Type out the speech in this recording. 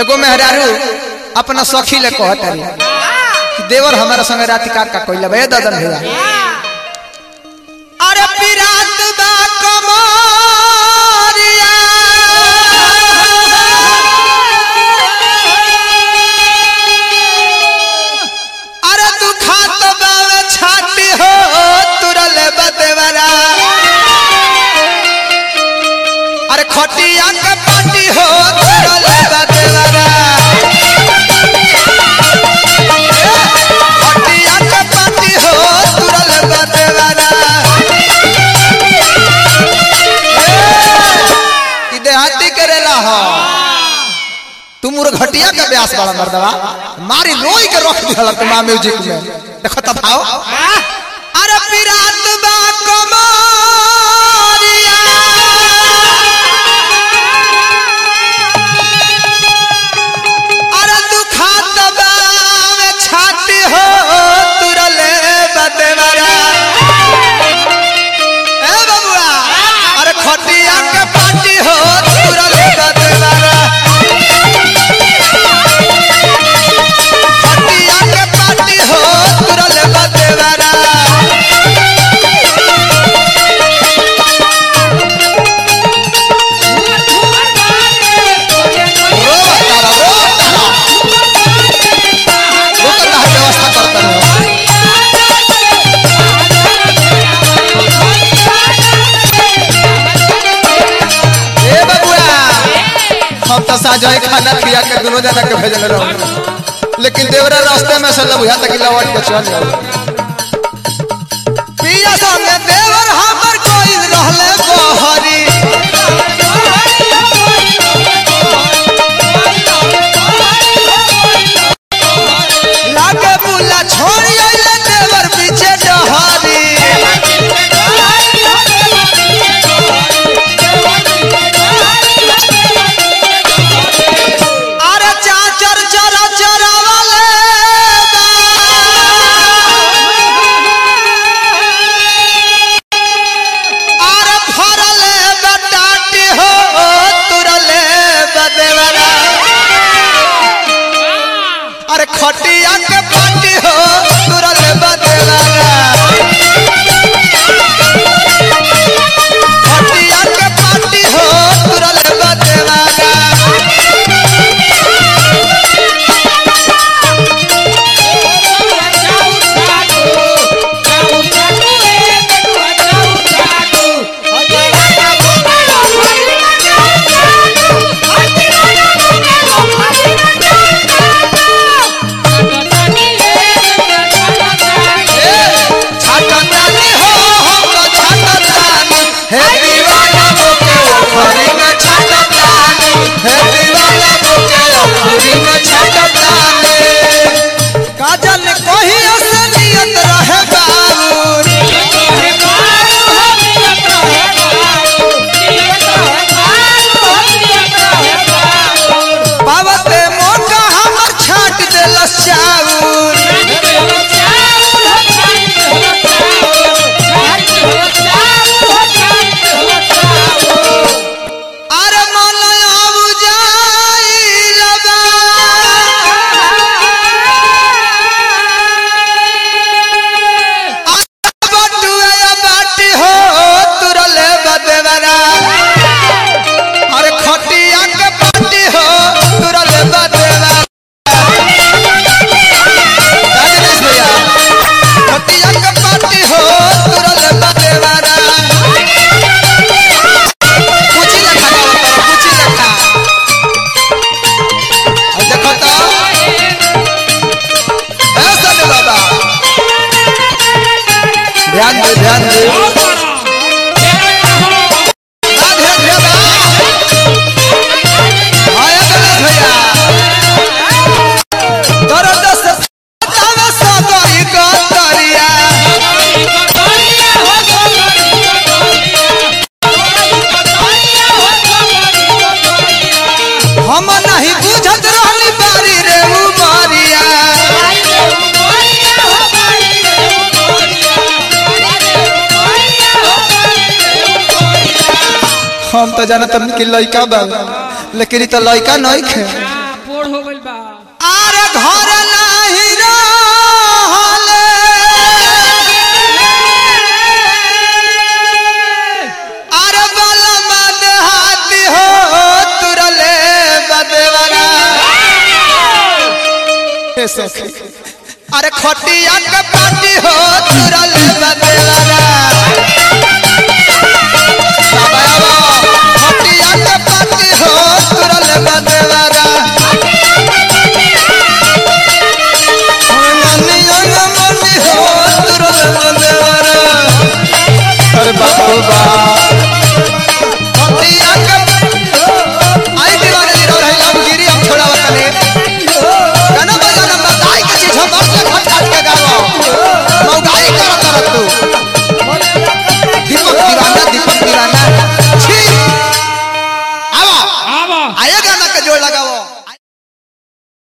एगो मेहरारू अपना सखी ले कहत रही कि देवर हमारा संग रात का का कोइला बे ददन भैया अरे पिरात बा कमरिया अरे तू खात बावे छाती हो तुरल बदेवरा अरे खटिया के पाटी हो तुरल बदेवरा खटिया के पाटी हो तुरल बदेवरा ई देहाती करेला हो तू मोर घटिया के ब्यास वाला मर्दवा मारी रोई के रख दिहला तुम म्यूजिक में देखो तब आओ अरे पिरात बा कमरिया अरे तू खात बावे छाती हो तुरले बदेवरा ए बबुआ अरे खटिया के पाटी हो तुरले बदेवरा खटिया के पाटी हो तुरले बदेवरा रो तारा रो तारा रुक तारा व्यवस्था करता रहो ए बबुआ हम तो साजो खाना पिया के दोनों जना के भेजल रहो लेकिन देवरा रास्ते में से बुझा तक लौट के चल जाओ पिया संगे देवर हमर कोई रहले बहरी लागे बुला छोड़ी आइले देवर पीछे डहरी अरे चाचर चरा चरा वाले अरे फरले बटाटी हो तुरले बदेवरा अरे खटिया के पाटी हो तुरले बदेवरा खटिया के पाटी हो तुरले बदेवरा छाटतानी हो हम तो छाटतानी हे दीवाना बोके ओखरी में छाटतानी हे दीवाना बोके ओखरी में छाटतानी काजल कोही असलियत रहे बाबू पावते मोका हमर छाट देलस चाउर अरे मलया बुझाई लबा बटुआ बाटी हो तुरले बदेवरा अरे खटिया के पाटी हो तुरले बदेवरा राजेश भैया खटिया के पाटी हो तुरले बदेवरा कुची लखा गावा पर कुची लखा और देखो तो ऐसा नहीं बाबा ध्यान दे ध्यान दे बा ध्यान दे बा आया गणेश भैया दर्द से तावे सगरी गतरिया हम नहीं बुझत रहली बारी रे उमरिया हम तो जानत कि लइका बा लेकिन ई तो लइका नहीं खे आरे घर नाही रहले आरे बाला मन हाथी हो तुरले बदवरा हे सखी अरे खटिया के पाटी हो तुरले बदवरा बाबा बाबा खटिया के पाटी हो तुरले बदवरा मनी अंग मनी हो तुरले बदवरा अरे बाबू बा खटिया के आई दीवाने दी रही हम गिरी हम छोड़ावा तने गाना बजाना बताई के चीज हम अपने खट खट के गावो मौगाई कर कर तू दीपक दीवाना दीपक दीवाना छी आवा आवा आए गाना के जोड़ लगाओ